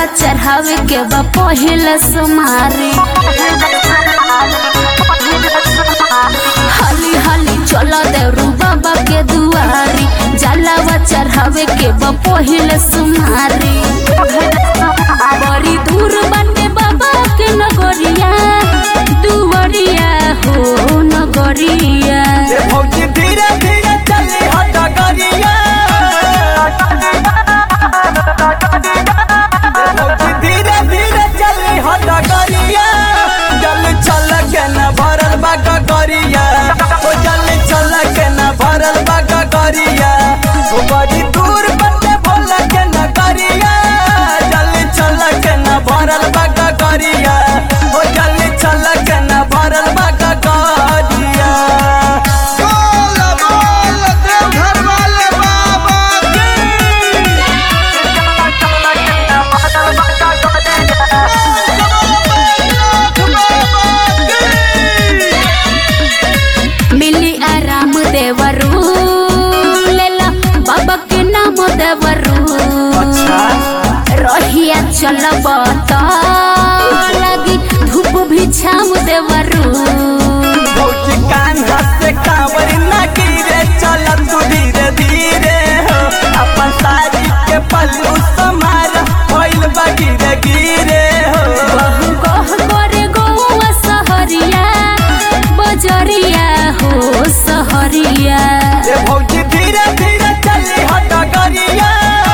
चढ़ावे के बा पहिल सुमारी हाली हाली चलो देवरू बाबा के दुआरी जलावा चढ़ावे के बा पहिल सुमारी बड़ी दूर बाटे बाबा के नगरिया दुवरिया हो नगरिया ये भौजी धीरे धीरे चली हो डगरिया ये भौजी धीरे धीरे चली हो डगरिया जल चल के न भरल बा गगरिया ओ जल चल के न भरल बा गगरिया ओ बड़ी दूर बटे भोल के न करिया जल चल के न भरल बा गगरिया ओ जल चल के न भरल बा गगरिया बोल बोल देवघर वाले बाबा की नाथ बाबा की मिली आराम देवरू लेला बाबा के नाम देवरू अच्छा रहिया चलब त लगी धूप भी छाम देवरू भौजी कान से कांवर न गिरे चल तू धीरे धीरे हो अपन साड़ी के पल्लू समार भइल बा गिरे गिरे हो बहु कह करे गौआ सहरिया बजरिया हो सहरिया ये भौजी धीरे धीरे चली हो डगरिया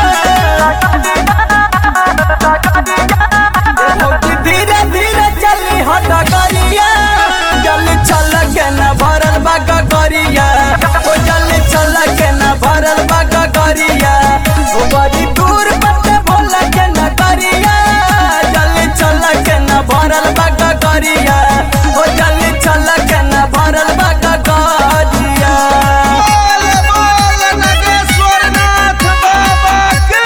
ये भौजी धीरे धीरे चली हो डगरिया जल चल के न भरल बा गगरिया ओ जल चल के न भरल बा गगरिया ओ बड़ी दूर बटे भोल के न करिया जल चल के न भरल बा गगरिया ओ जल चल के न भरल बा गगरिया बोल बोल नगेश्वर नाथ बाबा की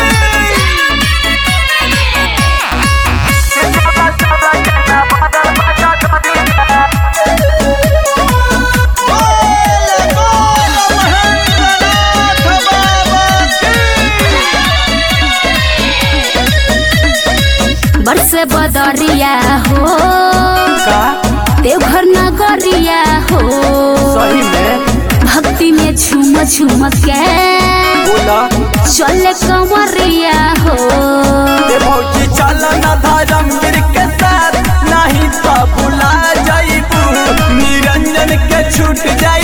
बोल बोल महेंद्र नाथ बाबा की बरसे बदरिया हो का देवघर नगरिया हो सही में भक्ति में झूम झूम के बोला चले कमरिया हो ये भौजी चल न धर्मवीर के साथ नहीं तो भुला जाइबू निरंजन के छूट जाए